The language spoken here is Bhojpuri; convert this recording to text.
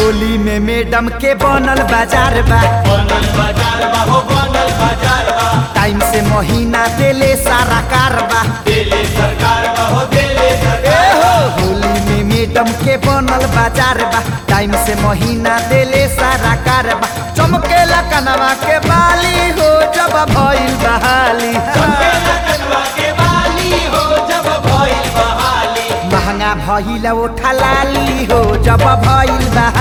होली में मैडम के बनल बाजार बा बनल बाजार बा हो बनल बाजार बा टाइम से महीना देले सारा कारबा देले सरकार बा हो देले ए सरकार हो होली में मैडम के बनल बाजार बा टाइम से महीना देले सारा कारबा चमकेला कनवा के बाली हो जब भइल बहाली चमकेला कनवा के बाली हो जब भइल बहाली महंगा भइल ओठा लाली हो जब भइल बहाली